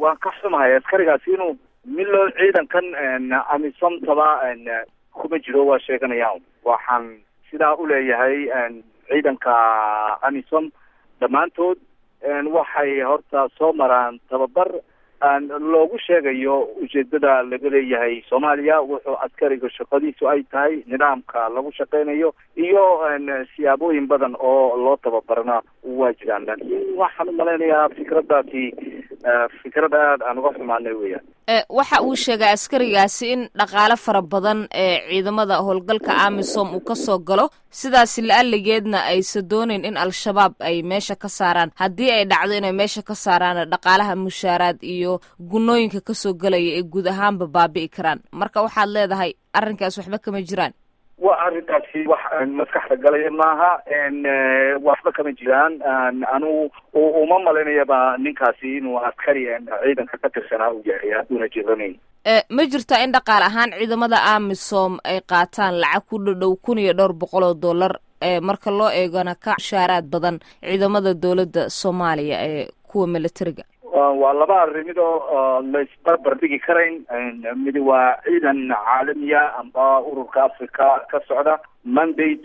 waan ka xumahay askarigaasi inuu milo ciidankan amisomtaba kuma jiro waa sheeganayaan waxaan sidaa uleeyahay ciidanka amisom dhammaantood waxay horta soo maraan tababar loogu sheegayo ujeedada laga leeyahay soomaaliya wuxuu askariga shaqadiisu ay tahay nidaamka lagu shaqeynayo iyo siyaabooyin badan oo loo tababarana waa jiraan laakiin waxaan umalaynayaa fikraddaasi fikrad aad aan uga xumaanay weeyaan waxa uu sheegay askarigaasi in dhaqaale fara badan ee ciidamada howlgalka amisom uu kasoo galo sidaasi la-aligeedna aysa dooneyn in al-shabaab ay meesha ka saaraan haddii ay dhacdo inay meesha ka saaraan dhaqaalaha mushaaraad iyo gunooyinka kasoo galaya ee guud ahaanba baabi'i karaan marka waxaad leedahay arrinkaas waxba kama jiraan wa arrintaasi wax maskaxda galaya maaha waxba kama jiraan anugu uma malaynayaba ninkaasi inuu askari ciidanka ka tirsanaa u yahay hadduuna jiranayn ma jirtaa in dhaqaal ahaan ciidamada amisom ay qaataan lacag ku dhadhow kun iyo dhowr boqol oo dollar marka loo eegana ka mushaaraad badan ciidamada dowladda soomaaliya ee kuwa militariga waa laba arrimid oo laisbarbar dhigi karayn midi waa ciidan caalamiya amba ururka africa ka socda mandate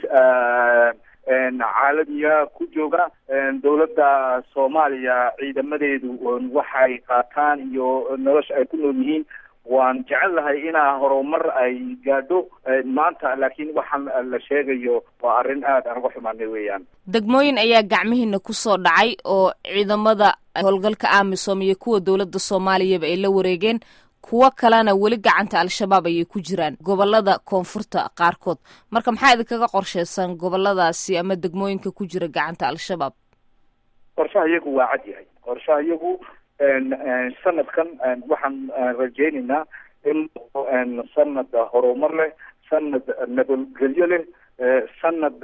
caalamiya ku jooga dowladda soomaaliya ciidamadeedu waxay qaataan iyo nolosha ay ku nool yihiin waan jecel lahay inaa horumar ay gaadho maanta laakiin waxaan la sheegayo waa arrin aad aan uga xumaanay weeyaan degmooyin ayaa gacmihiina kusoo dhacay oo ciidamada howlgalka amisom iyo kuwa dowladda soomaaliyaba ay la wareegeen kuwo kalena weli gacanta al-shabaab ayay ku jiraan gobolada koonfurta qaarkood marka maxaa idinkaga qorsheysan goboladaasi ama degmooyinka ku jira gacanta al-shabaab qorshaha iyagu waa cad yahay qorshaha iyagu sanadkan waxaan rajeynaynaa in sanad horumar leh sanad nabadgelyo leh sanad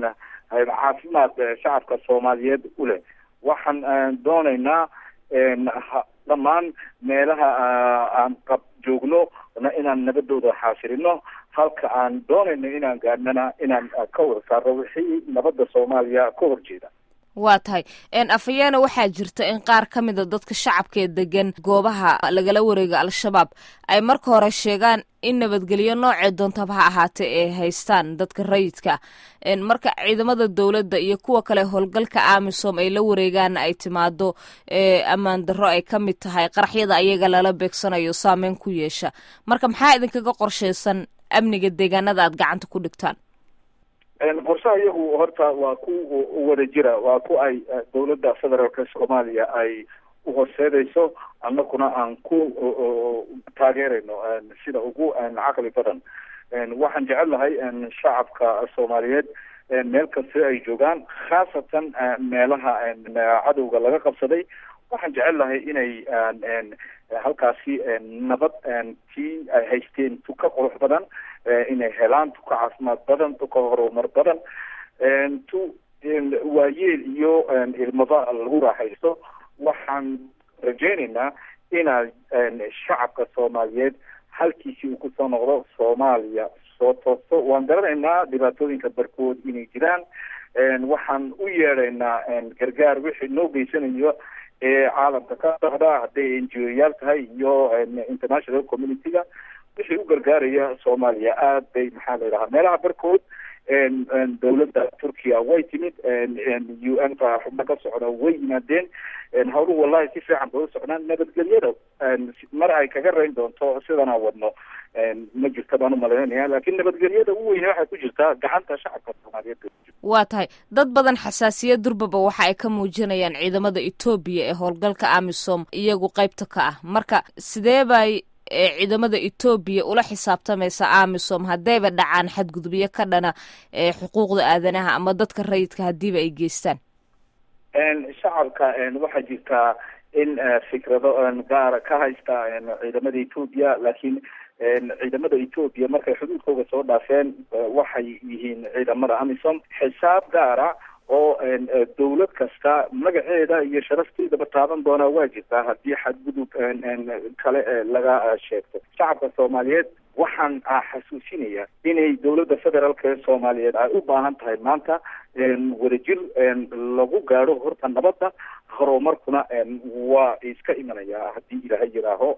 caafimaad shacabka soomaaliyeed u leh waxaan doonaynaa dhammaan meelaha aan qab joogno inaan nabadooda xaasirino halka aan doonayno inaan gaadhnana inaan ka wada saarno wixii nabadda soomaaliya ka horjeeda waa tahay afhayeena waxaa jirta in qaar ka mida dadka shacabka ee degan goobaha lagala wareega al-shabaab ay marka hore sheegaan in nabadgelyo noocee doontaba ha ahaatee ay haystaan dadka rayidka marka ciidamada dowladda iyo kuwa kale howlgalka amisom ay la wareegaana ay timaado ammaan darro ay ka mid tahay qaraxyada ayaga lala beegsanayo saameyn ku yeesha marka maxaa idinkaga qorsheysan amniga deegaanada aad gacanta ku dhigtaan qorshaha iyagu horta waa ku wada jira waa ku ay dowladda federaalka soomaaliya ay uhorseedayso annaguna aan ku taageerayno sida ugu caqli badan waxaan jecel lahay shacabka soomaaliyeed meel kasta ay joogaan khaasatan meelaha cadowga laga qabsaday waxaan jecel lahay inay halkaasi nabad tii ay haysteen tuka qurux badan inay helaan tuka caafimaad badan tuka horumar badan tu waayeel iyo ilmaba lagu raaxaysto waxaan rajeynaynaa inaa shacabka soomaaliyeed halkiisii uu kusoo noqdo soomaaliya soo toosto waan garanaynaa dhibaatooyinka barkood inay jiraan waxaan u yeedhaynaa gargaar wixii noo geysanayo ee caalamka ka socda hadday n g o yaal tahay iyo international community-ga wixii u gargaaraya soomaaliya aad bay maxaa la yidhahaa meelaha barkood dowladda turkiya way timid u n ka xubno ka socda way yimaadeen hawluhu wallahi si fiican bay u socdaan nabadgelyada mar ay kaga rayn doonto sidan aan wadno ma jirta baan umalaynaya laakiin nabadgelyada u weyne waxay ku jirtaa gacanta shacabka soomaaliyeed waa tahay dad badan xasaasiyad durbaba waxa ay ka muujinayaan ciidamada etoobiya ee howlgalka amisom iyagu qaybta ka ah marka sidee bay ciidamada etoobiya ula xisaabtamaysa amisom haddayba dhacaan xadgudubyo ka dhana xuquuqda aadanaha ama dadka rayidka haddiiba ay geystaan shacabka waxaa jirtaa in fikrado gaara ka haysta ciidamada etoobiya laakiin ciidamada etoobiya markay xuduudkooga soo dhaafeen waxay yihiin ciidamada amisom xisaab gaara oo dawlad kasta magaceeda iyo sharafteedaba taaban doonaa waa jirtaa haddii xadgudub kale laga sheegto shacabka soomaaliyeed waxaan xasuusinaya inay dawladda federaalk ee soomaaliyeed ay u baahan tahay maanta wadajir lagu gaadho horta nabadda horumarkuna waa iska imanayaa haddii ilaahay yidhaaho